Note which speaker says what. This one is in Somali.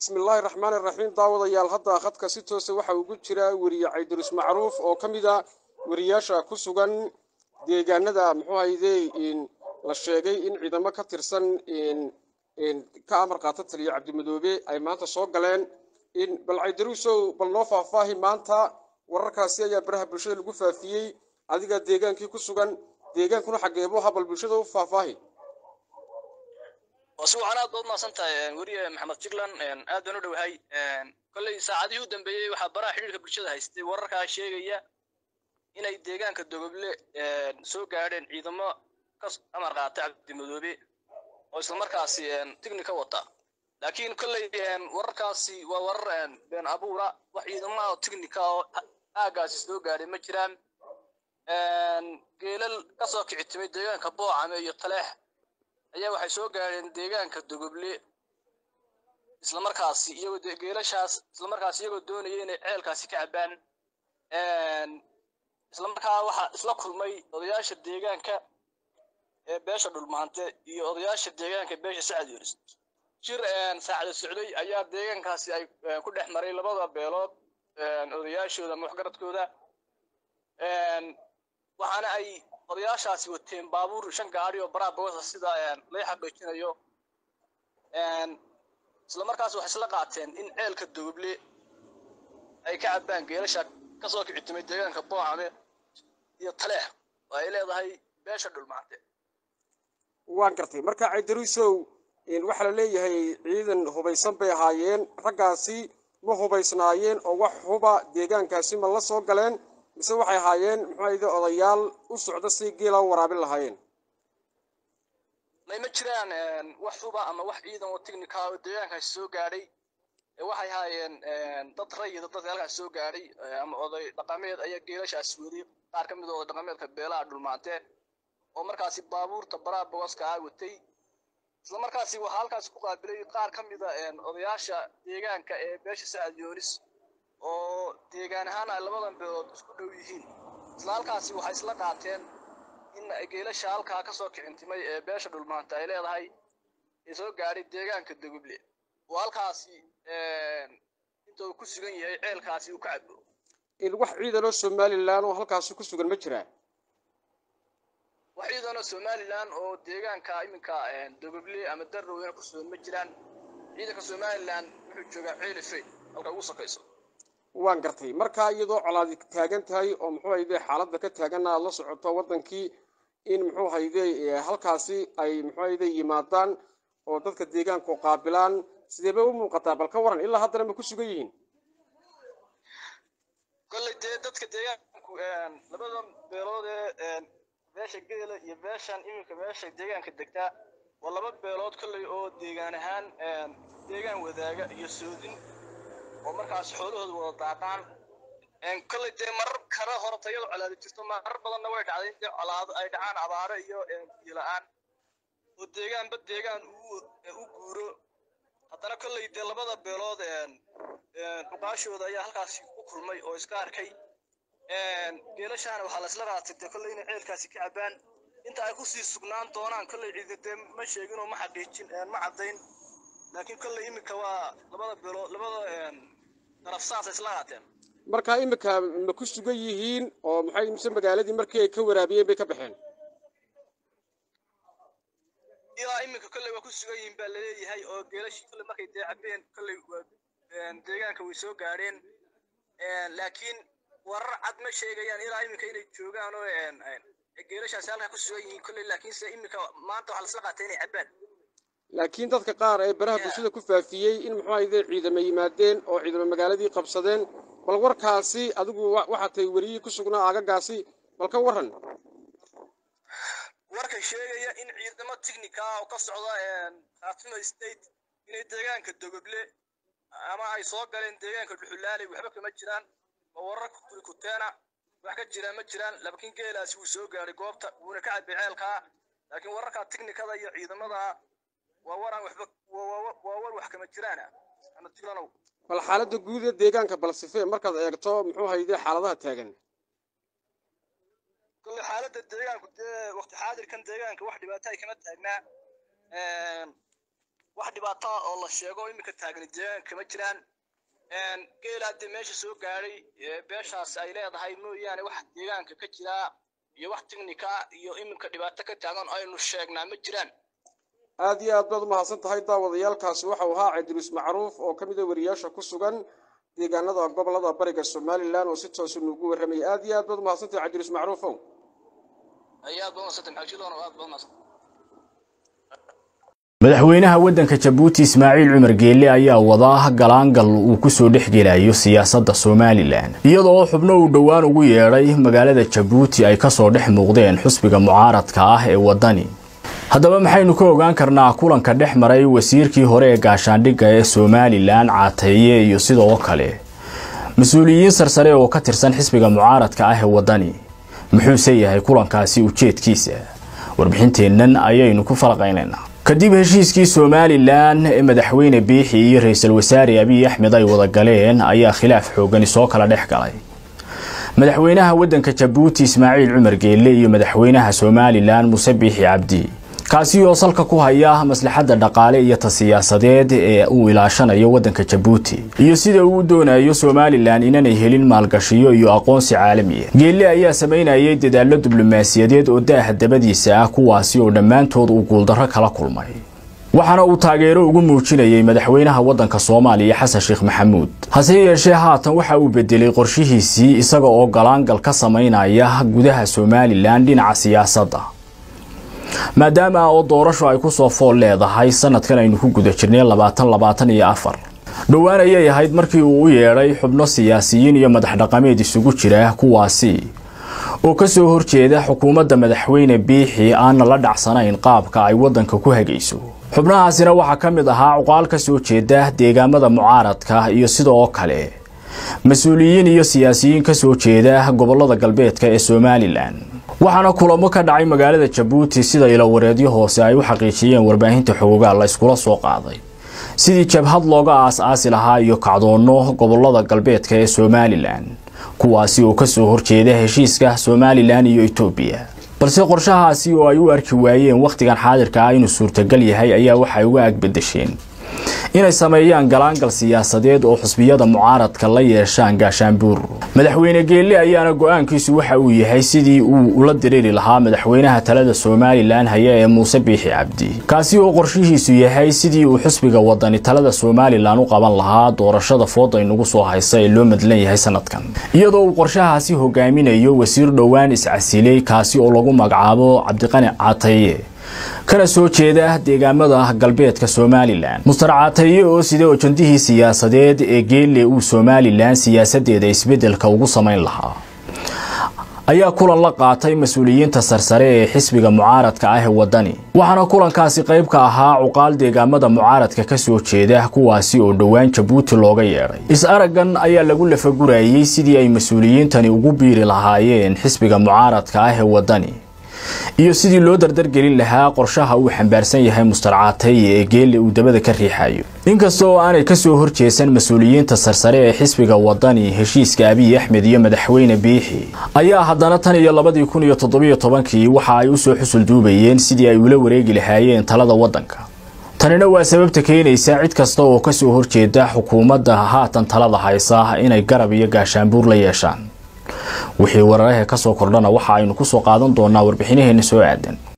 Speaker 1: bismillaahi raxmaani raxiim daawadayaal hadda khadka si toosa waxa ugu jira weriye caydiruus macruuf oo ka mid a weriyaasha ku sugan deegaanada muxuu hayde la sheegay in ciidamo ka tirsan ka amar qaata taliya cabdimadoobe ay maanta soo galeen bal caydiruusow bal noo faahfaahi maanta wararkaasi ayaa baraha bulshada lagu faafiyey adiga deegaankii ku sugan deegaankuna xageebo ha bal bulshada u faahfaahi
Speaker 2: si wacan aad baad umaasan tahay weriye maxamed jigland aad baan u dhowahay kolley saacadihii u dambeeyey waxaa baraha xidhiirka bulshada haystay wararkaa sheegaya inay deegaanka dogoble soo gaadheen ciidamo ka amar qaata cabdimadoobe oo islamarkaasi tigni ka wata laakiin kolley wararkaasi waa warar been abuura wax ciidamaha tignika oo aagaasi soo gaadhay ma jiraan geelal kasoo kici timay deegaanka boocame iyo taleex ayaa waxay soo gaadheen deegaanka dogoble islamarkaasi iyagoo geelashaas islamarkaasi iyagoo doonaya inay ceelkaasi ka cabaan islamarkaa waxaa isla kulmay odayaasha deegaanka ee beesha dhulmaante iyo odayaasha deegaanka beesha sacad yunis shir saacada socday ayaa deegaankaasi ay ku dhex maray labada beelood odayaashooda ama waxgaradkooda waxaana ay odayaashaasi wateen baabuur shan gaadhi oo baraha bogasa sida laga xaqiijinayo isla markaas waxay isla qaateen in ceelka dogoble ay ka cabbaan geelasha kasoo kici timay deegaanka boocame iyo taleex oo ay leedahay beesha dhulmaante
Speaker 1: waan gartay marka caydaruusow waxaa la leeyahay ciidan hubaysan bay ahaayeen raggaasi ma hubaysnaayeen oo wax huba deegaankaasi ma la soo galeen mise waxay ahaayeen muxuu ahayde odayaal u socda si geela u waraabin lahaayeen
Speaker 2: may ma jiraan wax huba ama wax ciidan oo tignika oo deegaankaasi soo gaadhay waxay ahaayeen dad rayida dadka halkaas soo gaadhay ama oday dhaqameed ayaa geelashaas waday qaar ka mid a oday dhaqameedka beelaha dhulmaante oo markaasi baabuurta baraha bogoska ah watay isla markaasi waxaa halkaasi ku qaabilay qaar ka mid a odayaasha deegaanka ee beesha sacad yoonis oo deegaan ahaan ay labadan beelood isku dhow yihiin isla halkaasi waxay isla qaateen in geelasha halkaa kasoo kicintimay ee beesha dhulmaanta ay leedahay ee soo gaadhay deegaanka dogoble oo halkaasi inta uu ku sugan yahay ceelkaasi uu ka cabo
Speaker 1: wax ciidan oo somalilan oo halkaasi ku sugan ma jiraa
Speaker 2: wax ciidan oo somalilan oo deegaanka iminka dogoble ama darrowena ku sugan ma jiraan ciidanka somalilan wuxuu joogaa ceelife halka ugu sakayso
Speaker 1: waan gartay markaa iyadoo colaadi taagan tahay oo muxuu hayde xaaladda ka taaganna aad la socoto waddankii in muxuu hayde halkaasi ay muxuu hayde yimaadaan oo dadka deegaanku qaabilaan sidee bay u muuqataa bal ka waran ilaa haddana ma ku sugan yihiin
Speaker 2: kolley dee dadka deegaanku labada beelood ee beesha geela iyo beeshan iminka beesha deegaanka degtaa waa laba beelood kolley oo deegaan ahaan deegaan wadaaga iyo soodin oo markaas xoolahooda wada daaqaan kolley dee marar kale hore tayadu colaadi jirto marar badanna way dhacday in dee colaado ay dhacaan abaaro iyo biyo-la-aan oo deegaanba deegaan u guuro haddana kolley dee labada beelood dhuqaashooda ayaa halkaasi ku kulmay oo iska arkay geelashaana waxaa la isla qaatay dee kolley inay ceelkaasi ka cabbaan inta ay kusii sugnaan doonaan kolley ciidi dee ma sheegin oo ma xaqiijin ma caddayn laakiin kolley iminka waa labada beelood labada daraf saasa isla qaateen
Speaker 1: marka iminka ma ku sugan yihiin oo maxay mise magaaladii markii ay ka waraabiyeen bay ka baxeen
Speaker 2: ilaa iminka kolley waa ku sugan yihiin baa laleeyahay oo geelashii kolley markay dee cabbeen kolley deegaanka way soo gaadheen laakiin warar cad ma sheegayaan ilaa iminka inay joogaan oo geelashaasi halkaa ku sugan yihiin kolley laakiinse iminka maanta waxaa lasla qaatay inay cabbaan
Speaker 1: laakiin dadka qaar ee baraha bulshada ku faafiyey in muxuu ahayde ciidamo yimaadeen oo ciidamo magaaladii qabsadeen bal warkaasi adigu waxaa tahay weriyii ku sugnaa aagagaasi bal ka waran
Speaker 2: warka sheegaya in ciidamo tignika oo ka socda khaatimo state inay deegaanka dogoble ama ay soo galeen deegaanka dhuxulaaley waxba kama jiraan oo warar kuteena wax ka jiraan ma jiraan laakiin geelaasi wuu soo gaadhay goobta wuuna ka cabay ceelkaa laakiin wararka tignikada iyo ciidamada waa waraan waxba waa war wax kama jiraana ama tiganow
Speaker 1: bal xaaladda guud ee deegaanka balsife markaad eegto muxuu hayde xaaladaha taagan
Speaker 2: kolley xaaladda deegaanku dee waqti xaadirkan deegaanka wax dhibaata ay kama taagnaa wax dhibaato ah oo la sheego iminka taagni deegaanka kama jiraan geela haddii meesha soo gaadhay beeshaas ay leedahay mooyaane wax deegaanka ka jiraa iyo wax tiknika iyo iminka dhibaato ka taagan aynu sheegnaa ma jiraan
Speaker 1: aad iyo aad baad umahadsan tahay daawadayaalkaasi waxau ahaa cabdiruus macruuf oo ka mid a wariyaasha ku sugan deegaanada gobolada bariga somalilan oo si toosa nuugu warramayay aad iyo aad baad umahadsan tahay cabdiruus macruufow
Speaker 2: ayaad baad umadsantay maxajidoon aad baad umadsantay
Speaker 3: madaxweynaha waddanka jabuuti ismaaciil cumar geelle ayaa wada galaangal uu kusoo dhex gelayo siyaasadda somalilan iyadoo xubno uu dhowaan ugu yeedhay magaalada jabuuti ay kasoo dhex muuqdeen xusbiga mucaaradka ah ee waddani haddaba maxaynu ka ogaan karnaa kulanka dhex maray wasiirkii hore ee gaashaandhigga ee somalilan caateeye iyo sidoo kale mas-uuliyiin sarsare oo ka tirsan xisbiga mucaaradka ah ee waddani muxuuse yahay kulankaasi ujeedkiisa warbixinteennan ayaynu ku falaqaynaynaa kadib heshiiskii somalilan ee madaxweyne biixi iyo ra-iisul wasaare abiy axmed ay wada galeen ayaa khilaaf xoogani soo kala dhex galay madaxweynaha waddanka jabuuti ismaaciil cumar geelle iyo madaxweynaha somalilan muse biixi cabdi kaasi oo salka ku haya maslaxadda dhaqaale iyo ta siyaasadeed ee uu ilaashanayo waddanka jabuuti iyo sida uu u doonayo somalilan inanay helin maalgashiyo iyo aqoonsi caalamiya geelle ayaa samaynayay dadaallo diblomaasiyadeed oo daaha dabadiisa ah kuwaasi oo dhammaantood uu guuldarro kala kulmay waxaana uu taageero ugu muujinayay madaxweynaha waddanka soomaaliya xasan sheekh maxamuud hase yeeshee haatan waxa uu bedelay qorshihiisii isaga oo galaangal ka samaynaya gudaha somalilan dhinaca siyaasadda maadaama oo doorasho ay kusoo fool leedahay sanadkan aynu ku guda jirnay labaatan labaatan iyo afar dhowaan ayay ahayd markii uu u yeedhay xubno siyaasiyiin iyo madax dhaqameed isugu jira kuwaasi oo kasoo horjeeda xukuumadda madaxweyne biixi aanna la dhacsanayn qaabka ay waddanka ku hagayso xubnahaasina waxaa ka mid ahaa cuqaal ka soo jeeda deegaamada mucaaradka iyo sidoo kale mas-uuliyiin iyo siyaasiyiin ka soo jeeda gobolada galbeedka ee somalilan waxaana kulamo ka dhacay magaalada jabuuti sida ilawareedyo hoose ay u xaqiijiyeen warbaahinta xoogaa la iskula soo qaaday sidii jabhad looga aas-aasi lahaa iyo kacdoonno gobolada galbeedka ee somalilan kuwaasi oo kasoo horjeeda heshiiska somalilan iyo etoobiya balse qorshahaasi oo ay u arki waayeen wakhtigan xaadirka ah inuu suurtagal yahay ayaa waxay uga agbedesheen inay sameeyaan galaangal siyaasadeed oo xusbiyada mucaaradka la yeeshaan gaashaanbuur madaxweyne geelle ayaana go-aankiisu waxa uu yahay sidii uu ula diriiri lahaa madaxweynaha talada somalilan haya ee muuse biixi cabdi kaasi oo qorshihiisu yahay sidii uu xusbiga wadani talada somalilan u qaban lahaa doorashada fooda inugu soo haysa ee loo madlan yahay sanadkan iyadoo uu qorshahaasi hogaaminayo wasiir dhowaan iscasiley kaasi oo lagu magacaabo cabdiqani cataye kana soo jeeda deegaamada galbeedka somalilan mustar cataye oo sida ojandihii siyaasadeed ee geelle uu somalilan siyaasadeeda isbedelka ugu samayn lahaa ayaa kulan la qaatay mas-uuliyiinta sarsare ee xisbiga mucaaradka ah ee waddani waxaana kulankaasi qayb ka ahaa cuqaal deegaamada mucaaradka ka soo jeeda kuwaasi oo dhowaan jabuuti looga yeedhay is-araggan ayaa lagu lafagurayey sidii ay mas-uuliyiintani ugu biiri lahaayeen xisbiga mucaaradka ah ee waddani iyo sidii loo dardargelin lahaa qorshaha uu xambaarsan yahay mustar caataye ee geelle uu dabada ka riixayo inkasta oo aanay kasoo horjeesan mas-uuliyiinta sarsare ee xisbiga waddani heshiiska abiy axmed iyo madaxweyne biixi ayaa haddana tan iyo labadii kun iyo toddobiyo tobankii waxa ay usoo xusul duubayeen sidii ay ula wareegi lahaayeen talada waddanka tanina waa sababta keenaysa cid kasta oo kasoo horjeeda xukuumadda haatan talada haysa inay garab iyo gaashaanbuur la yeeshaan wixii wararaha ka soo kordhana waxa aynu ku soo qaadan doonaa warbixinaheena soo aadan